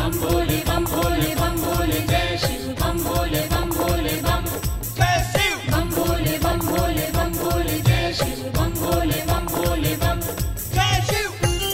बम भोले बम भोले बम भोले जय शिव बम भोले बम भोले बम जय शिव बम भोले बम भोले बम भोले जय शिव बम भोले बम भोले बम जय शिव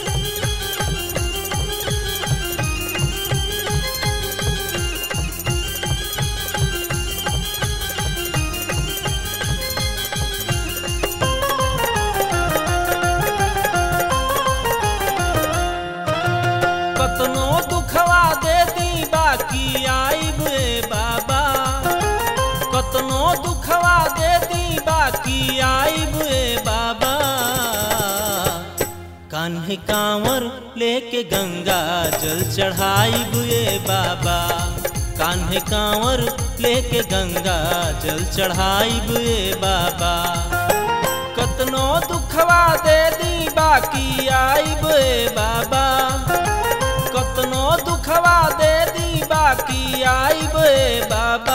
कतनो दुखवा दे दी बाकी आइब ए बाबा कतनो दुखवा दे दी बाकी आइब ए बाबा कान्हे कांवर लेके गंगा जल चढ़ाइब ए बाबा कान्हे कांवर लेके गंगा जल चढ़ाइब ए बाबा कतनो दुखवा दे दी बाकी आइब ए बाबा कतनो दुखवा दे दी बाकी आइब ए बाबा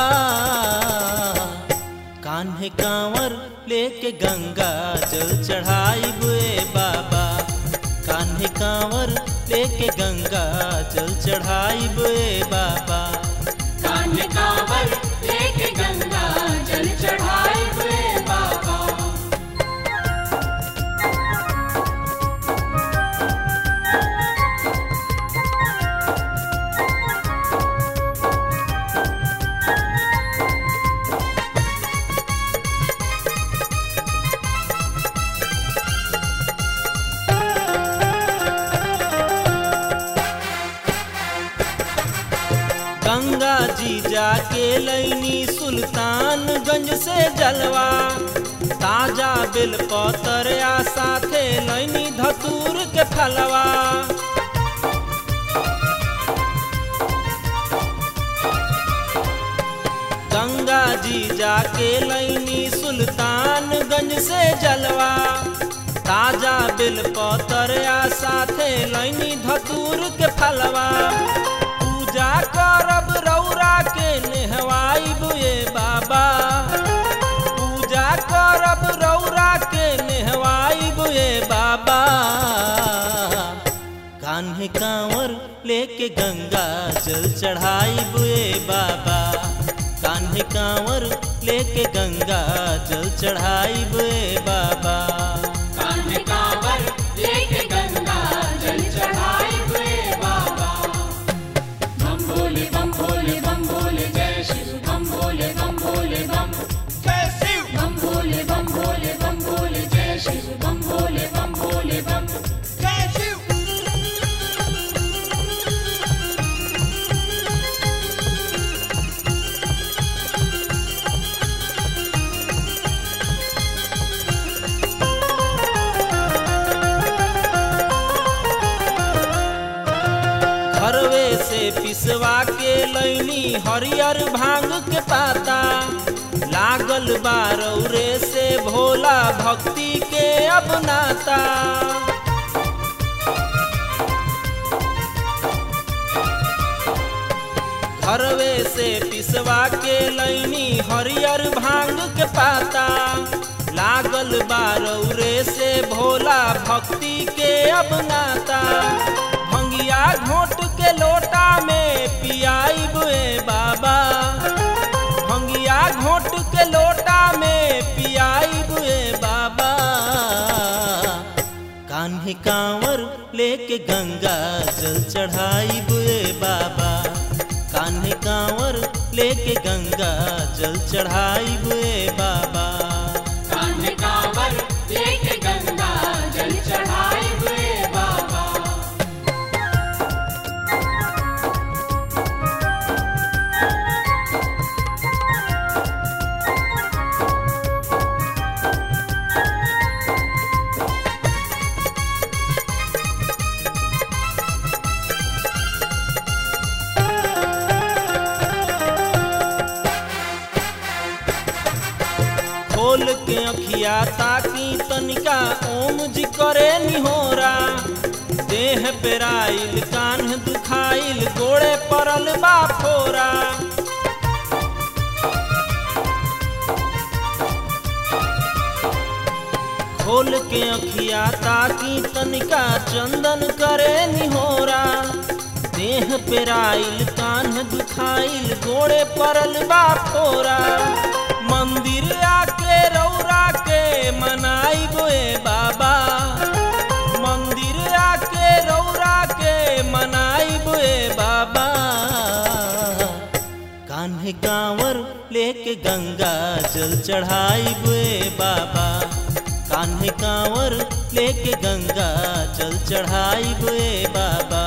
कान्हे कांवर लेके गंगा जल चढ़ाइब ए बाबा कान्हे कांवर लेके गंगा जल चढ़ाइब ए बाबा कान्हे कांवर लेके गंगा जल चढ़ाए हुए बाबा गंगा जी जाके लैनी सुल्तानगंज से जलवा ताजा बेल पतरिया साथे लैनी धतूर के फलवा गंगा जी जाके लैनी सुल्तानगंज से जलवा ताजा बेल पतरिया साथे लैनी धतूर के फलवा पूजा करब रौरा के नेहवाइब ए बाबा पूजा करब रौरा के नेहवाइब ए बाबा कान्हे कांवर लेके गंगा जल चढ़ाइब ए बाबा कान्हे कांवर लेके गंगा जल चढ़ाइब ए बाबा कान्हे कांवर लेके गंगा जल चढ़ाए हुए बाबा बम भोले बम भोले बम भोले जय शिव बम भोले बम भोले बम जय शिव बम भोले बम भोले बम भोले जय शिव बम भोले बम भोले बम जय शिव घरवे से पिसवा के लैनी हरियर भांग के पाता लागल बारौरे से भोला भक्ति के अपनाता घरवे से पिसवा के लैनी हरियर भांग के पाता लागल बारौरे से भोला भक्ति के अपनाता भंगिया घोट के लोटा में पियाइब ए बाबा भंगिया घोट के लोटा में पियाइब ए बाबा कान्हे कांवर लेके गंगा जल चढ़ाइब ए बाबा कान्हे कांवर लेके गंगा जल चढ़ाइब ए बाबा कान्हे कांवर लेके गंगा जल चढ़ाए हुए बाबा खोल के अखिया ताकी तनिका ओम जी करे निहोरा देह पेराइल कान्ह दुखाइल गोड़े पड़ल बा फोरा खोल के अखिया ताकी तनिका चंदन करे निहोरा देह देह पेराइल कान्ह दुखाइल गोड़े परल बा फोरा मंदिर आके रौरा के मनाई बोए बाबा मंदिर आके रौरा के मनाई बोए बाबा कान्हे गांवर लेके गंगा जल चढ़ाई बुए बाबा कान्हे गांवर लेके गंगा जल चढ़ाई बुए बाबा